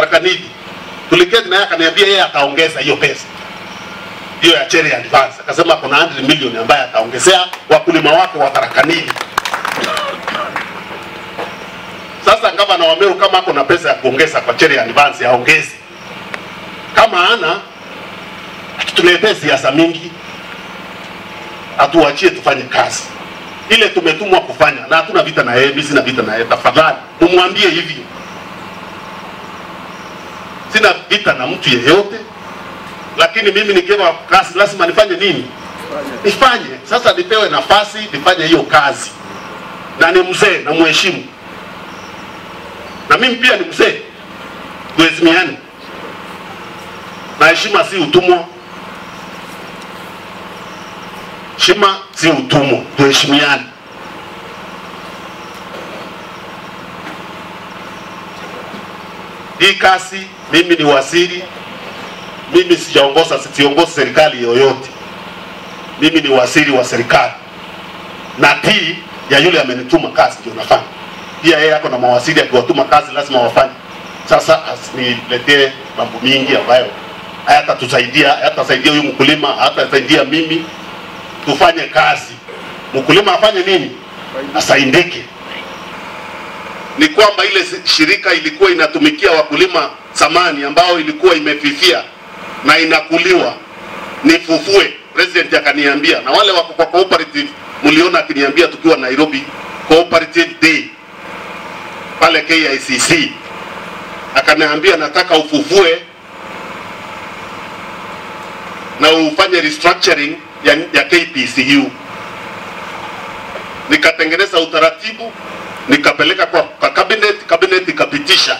Tarakaniti. Tuliketi naye akaniambia yeye ataongeza hiyo pesa hiyo ya cherry advance, akasema kuna 100 million ambaye ataongezea wakulima wake wa Tarakaniti. Sasa gavana wa Meru kama ako na pesa ya kuongeza kwa cherry advance aongeze, kama ana tuletee siasa mingi, atuachie tufanye kazi ile tumetumwa kufanya, na hatuna vita na yeye, mimi sina vita na yeye. Tafadhali mumwambie hivyo, sina vita na mtu yeyote, lakini mimi nikiwa kazi lazima nifanye nini? Nifanye. Sasa nipewe nafasi nifanye hiyo kazi, na ni mzee na mheshimu, na mimi pia ni mzee, tuheshimiane, na heshima si utumwa. Heshima si utumwa, tuheshimiane. Hii kasi, mimi ni waziri, mimi sijaongoza, siongozi serikali yoyote. Mimi ni waziri wa serikali na tii ya yule amenituma kazi ndio nafanya. Pia yeye ako na mawaziri, akiwatuma kazi lazima wafanye. Sasa asiniletee mambo mingi ambayo hayatatusaidia, hayatasaidia huyu mkulima, hayatasaidia mimi tufanye kazi. Mkulima afanye nini? Asaidike. Ni kwamba ile shirika ilikuwa inatumikia wakulima zamani, ambao ilikuwa imefifia na inakuliwa, nifufue. President akaniambia, na wale wako kwa cooperative, mliona akiniambia tukiwa Nairobi cooperative day pale KICC, akaniambia nataka ufufue na ufanye restructuring ya, ya KPCU. Nikatengeneza utaratibu nikapeleka kwa, kwa cabinet, cabinet ikapitisha.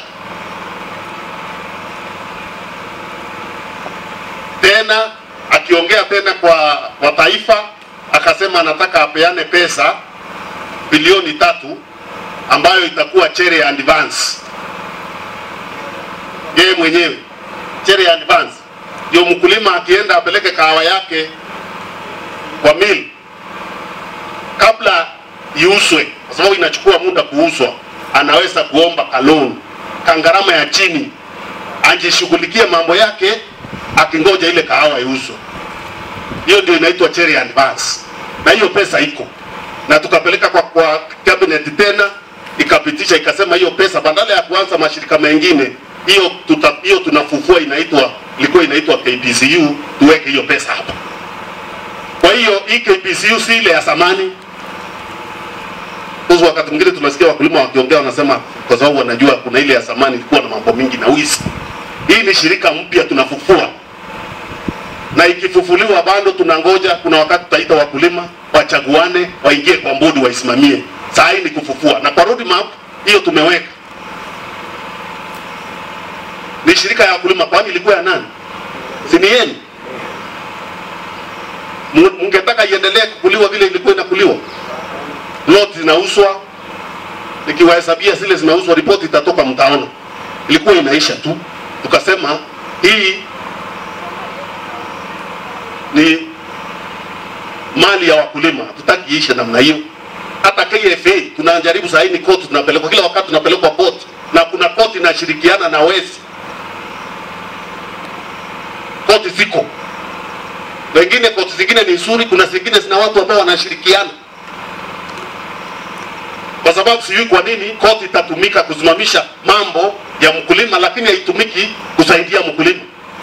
Tena akiongea tena kwa, kwa taifa akasema anataka apeane pesa bilioni tatu ambayo itakuwa cherry advance. Yeye mwenyewe cherry advance ndio mkulima akienda apeleke kahawa yake kwa mill kabla iuswe, kwa sababu inachukua muda kuuswa, anaweza kuomba kaloni kangarama ya chini, ajishughulikie mambo yake akingoja ile kahawa iuswe. Hiyo ndio inaitwa cherry advance, na hiyo pesa iko na tukapeleka kwa, kwa cabinet tena ikapitisha, ikasema hiyo pesa badala ya kuanza mashirika mengine hiyo tuta, hiyo tunafufua inaitwa ilikuwa inaitwa KPCU, tuweke hiyo pesa hapa. Kwa hiyo hii KPCU si ile ya zamani. Kwa wakati mwingine tunasikia wakulima wakiongea wanasema kwa sababu wanajua kuna ile ya zamani ilikuwa na mambo mingi na wizi. Hii ni shirika mpya tunafufua, na ikifufuliwa bado tunangoja, kuna wakati tutaita wakulima wachaguane, waingie kwa bodi waisimamie. Saa hii ni kufufua, na kwa roadmap hiyo tumeweka ni shirika ya wakulima, kwani ilikuwa ya nani? Si ni yenu? Mungetaka iendelee kukuliwa vile ilikuwa inakuliwa? Lot zinauzwa, nikiwahesabia zile zinauzwa, ripoti itatoka, mtaona ilikuwa inaisha tu. Tukasema hii ni mali ya wakulima, hatutaki iishe namna hiyo. Hata KFA tunajaribu saa hii, ni koti tunapelekwa kila wakati, tunapelekwa koti na kuna koti inashirikiana na wezi koti ziko wengine, koti zingine ni nzuri, kuna zingine zina watu ambao wanashirikiana, kwa sababu sijui kwa nini koti itatumika kusimamisha mambo ya mkulima, lakini haitumiki kusaidia mkulima.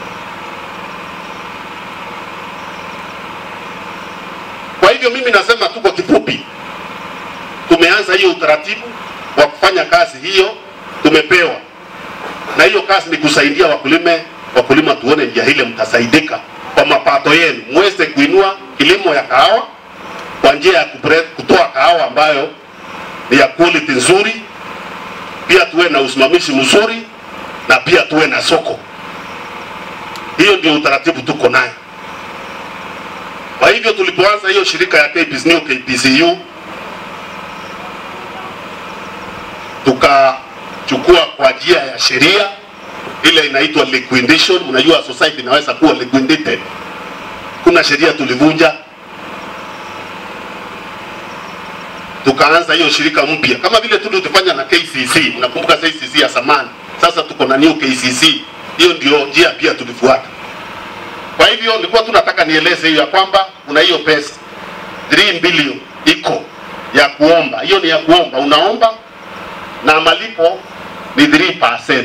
Kwa hivyo mimi nasema tu kwa kifupi, tumeanza hiyo utaratibu wa kufanya kazi hiyo, tumepewa na hiyo kazi ni kusaidia wakulima wakulima tuone njia ile mtasaidika kwa mapato yenu, muweze kuinua kilimo ya kahawa kwa njia ya kutoa kahawa ambayo ni ya quality nzuri, pia tuwe na usimamizi mzuri na pia tuwe na soko. Hiyo ndio utaratibu tuko nayo. Kwa hivyo tulipoanza hiyo shirika ya KPC, New KPCU tukachukua kwa njia ya sheria ile inaitwa liquidation. Mnajua society inaweza kuwa liquidated. Kuna sheria tulivunja, tukaanza hiyo shirika mpya kama vile tu tulifanya na KCC. Mnakumbuka KCC ya zamani Sasa tuko na new KCC, hiyo ndio njia pia tulifuata. Kwa hivyo nilikuwa tu nataka nieleze hiyo ya kwamba kuna hiyo pesa 3 billion iko ya kuomba, hiyo ni ya kuomba, unaomba na malipo ni 3%.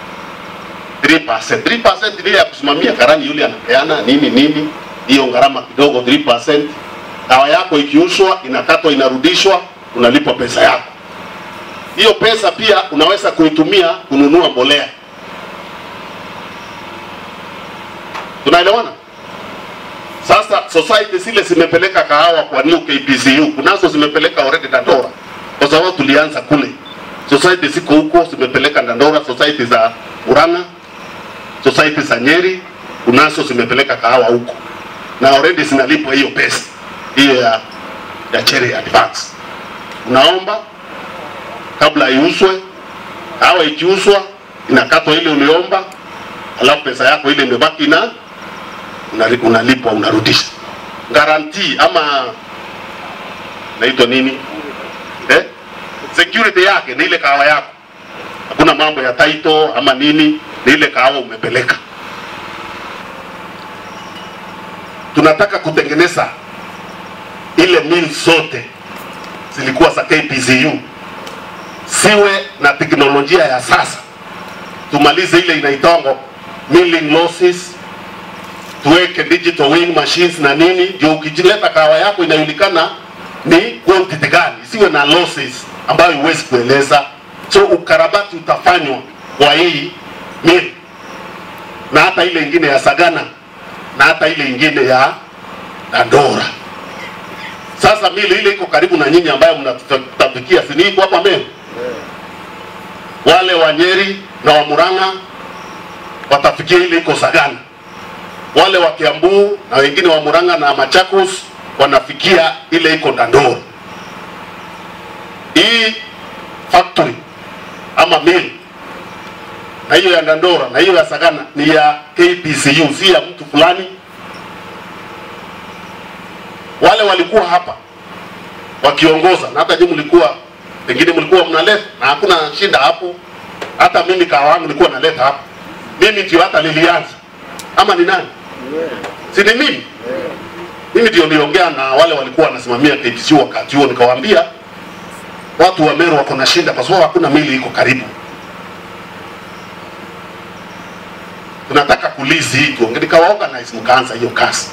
3%. 3% ni ile ya kusimamia karani yule anapeana nini nini, hiyo gharama kidogo 3%. Dawa yako ikiuzwa inakatwa, inarudishwa, unalipwa pesa yako. Hiyo pesa pia unaweza kuitumia kununua mbolea. Tunaelewana? Sasa society zile zimepeleka kahawa kwa new KPCU, kunazo zimepeleka already Dandora, kwa sababu tulianza kule. Society ziko huko zimepeleka Dandora, society za Murang'a, society za Nyeri, kunazo zimepeleka kahawa huko na already zinalipwa hiyo pesa hiyo ya, ya cherry advance. Unaomba kabla iuzwe, kahawa ikiuzwa inakatwa ile uliomba, alafu pesa yako ile imebaki na unali- unalipwa unarudisha. Guarantee ama naitwa nini eh? Security yake ni ile kahawa yako, hakuna mambo ya title ama nini, ni ile kahawa umepeleka. Tunataka kutengeneza ile mill zote zilikuwa za KPCU siwe na teknolojia ya sasa, tumalize ile inaitangwa milling losses tuweke digital weighing machines na nini, ndio ukijileta kahawa yako inajulikana ni quantity gani, isiwe na losses ambayo huwezi kueleza. So ukarabati utafanywa kwa hii mill na hata ile ingine ya Sagana na hata ile ingine ya Dandora. Sasa mili ile iko karibu na nyinyi ambayo mnatafikia, si ni iko hapa Meru? Wale wa Nyeri na wa Murang'a watafikia ile iko Sagana wale wa Kiambu na wengine wa Murang'a na Machakos wanafikia ile iko Dandora. Hii factory ama mill na hiyo ya Dandora na hiyo ya Sagana ni ya KPCU, si ya mtu fulani. Wale walikuwa hapa wakiongoza, na hata nyinyi mlikuwa pengine mlikuwa mnaleta, na hakuna shinda hapo. Hata mimi kahawa yangu nilikuwa naleta hapa, mimi ndio hata nilianza, ama ni nani? si ni mimi mimi ndio niliongea na wale walikuwa wanasimamia KPCU wakati huo, nikawaambia watu wa Meru wako na shinda kwa sababu hakuna mili iko karibu. Tunataka kulizi hii tuonge, nikawaorganize mkaanza hiyo kazi.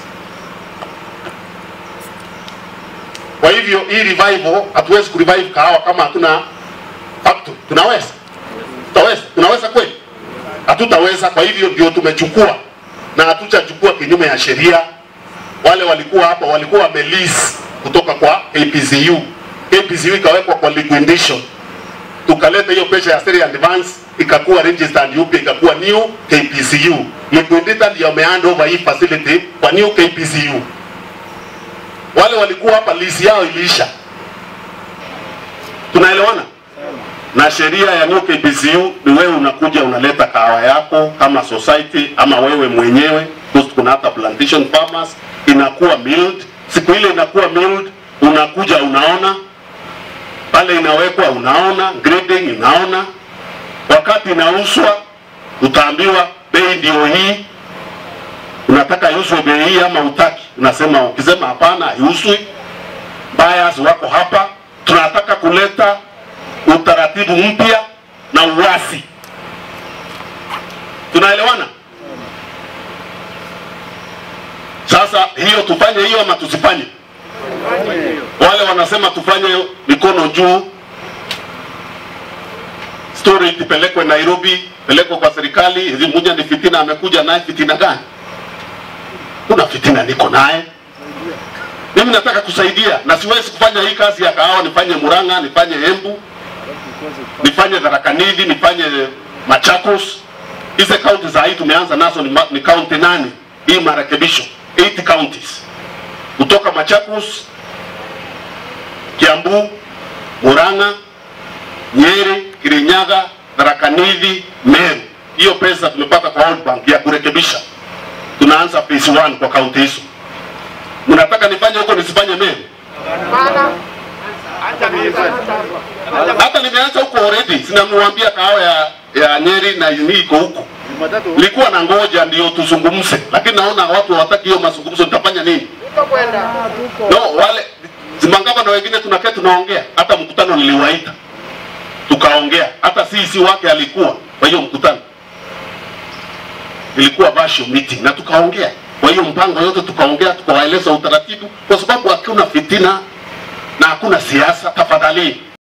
Kwa hivyo hii revival, hatuwezi kurevive kahawa kama hatuna factory. Tunaweza? Tutaweza? Tunaweza kweli? Hatutaweza. Kwa hivyo ndio tumechukua na hatutachukua kinyume ya sheria. Wale walikuwa hapa walikuwa wamelease kutoka kwa KPCU. KPCU ikawekwa kwa liquidation, tukaleta hiyo pesa ya sale advance ikakuwa registered upya ikakuwa new KPCU. Liquidator ndio amehand over hii facility kwa new KPCU. Wale walikuwa hapa lease yao iliisha. Tunaelewana? na sheria ya new KPCU ni wewe unakuja unaleta kahawa yako kama society ama wewe mwenyewe, because kuna hata plantation farmers inakuwa milled. Siku ile inakuwa milled, unakuja unaona pale inawekwa, unaona grading, unaona wakati inauzwa, utaambiwa bei ndio hii, unataka iuzwe bei hii ama utaki, unasema ukisema hapana, haiuzwi. Buyers wako hapa, tunataka kuleta utaratibu mpya na uwasi. Tunaelewana? Sasa hiyo tufanye hiyo ama tusifanye? Wale wanasema tufanye mikono juu, story ipelekwe Nairobi, pelekwe kwa serikali. Hizi mmoja ni fitina, amekuja naye fitina gani? Kuna fitina niko naye mimi nataka kusaidia na siwezi kufanya hii kazi ya kahawa nifanye Murang'a, nifanye Embu, nifanye Tharaka Nithi, nifanye Machakos. Hizi kaunti za hii tumeanza nazo ni, ma- ni kaunti nane, hii marekebisho 8 counties kutoka Machakos, Kiambu, Murang'a, Nyeri, Kirinyaga, Tharaka Nithi, Meru. Hiyo pesa tumepata kwa World Bank ya kurekebisha. Tunaanza phase 1 kwa kaunti hizo. Mnataka nifanye huko nisifanye Meru? hata nimeanza huko already, sinamwambia kahawa ya ya Nyeri na ni iko huko. Nilikuwa na ngoja ndio tuzungumze, lakini naona watu hawataki hiyo mazungumzo, nitafanya nini? No, wale Zimangaba na wengine tunakaa tunaongea, hata mkutano niliwaita tukaongea, hata sisi wake alikuwa kwa hiyo mkutano, ilikuwa basho meeting na tukaongea. Kwa hiyo mpango yote tukaongea, tukawaeleza utaratibu, kwa sababu hakuna fitina na hakuna siasa. Tafadhali